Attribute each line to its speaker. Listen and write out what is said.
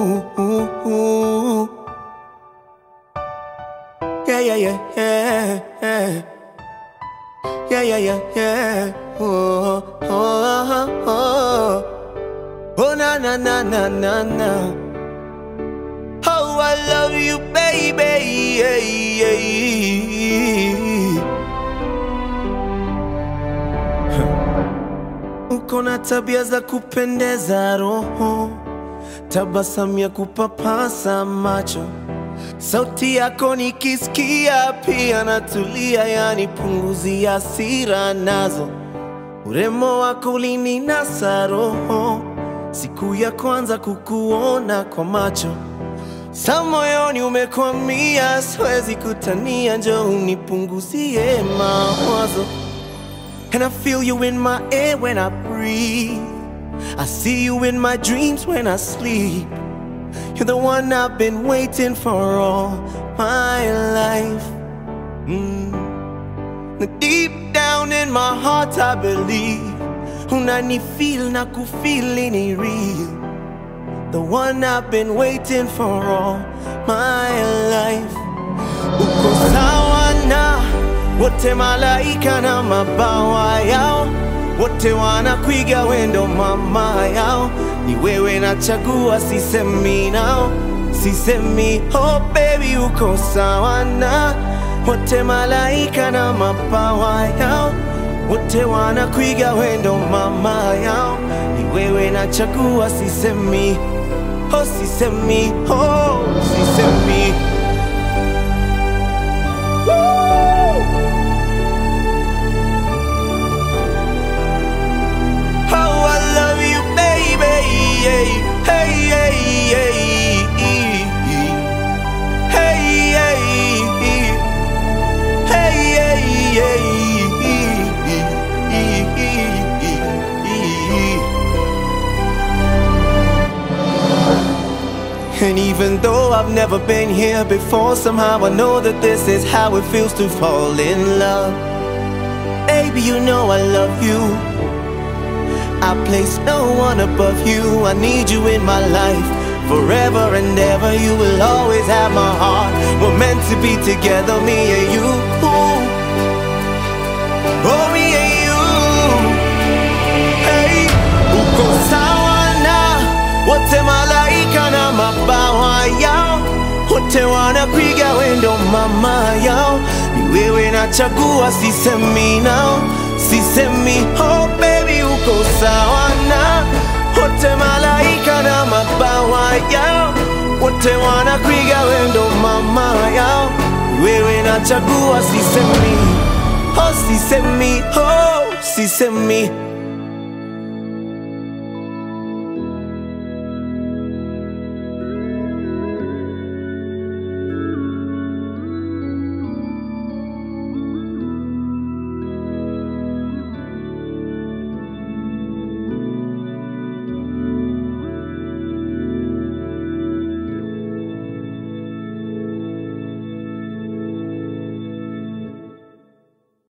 Speaker 1: ooh, ooh, ooh. Yeah, yeah, yeah, yeah, yeah. Yeah, yeah, yeah, yeah. Oh, oh, oh, oh. Oh, na, na, na, na, na, na. Oh, I love you, baby. Yeah, yeah. Uko na tabia za kupendeza roho, tabasamu ya kupapasa macho, sauti yako nikisikia pia natulia, yani punguzi hasira nazo, urembo wako ulininasa roho, siku ya kwanza kukuona kwa macho sa moyoni umekwamia, siwezi kutania, njoo unipunguzie mawazo. And I feel you in my air when I breathe. I see you in my dreams when I sleep. You're the one I've been waiting for all my life. Mm. Now Deep down in my heart, I believe. Unanifeel na kufeel ni real. The one I've been waiting for all my life. Uko sawa na wote malaika na mabawa yao, wote wanakwiga wendo mama yao. Ni wewe nachagua, sisemi nao, sisemi oh baby, uko sawa na wote malaika na mabawa yao, wote wanakwiga wendo mama yao. Ni wewe nachagua, sisemi oh, sisemi oh, sisemi Oh, I love you, baby. Hey, hey, hey, hey. Hey, hey, hey, hey, hey. And even though I've never been here before, somehow I know that this is how it feels to fall in love. Baby, you know I love you. I place no one above you. I need you in my life forever and ever. You will always have my heart. We're meant to be together, me and you. Oh, me and you. Hey, uko sawa na wote malaika na mabawa yao, wote wanapiga wendo mama yao. Ni wewe nachagua, sisemi nao, sisemi oh baby, uko sawa na wote malaika na mabawa yao, wote wanapiga wendo mama yao. Ni wewe nachagua, sisemi oh, sisemi oh, sisemi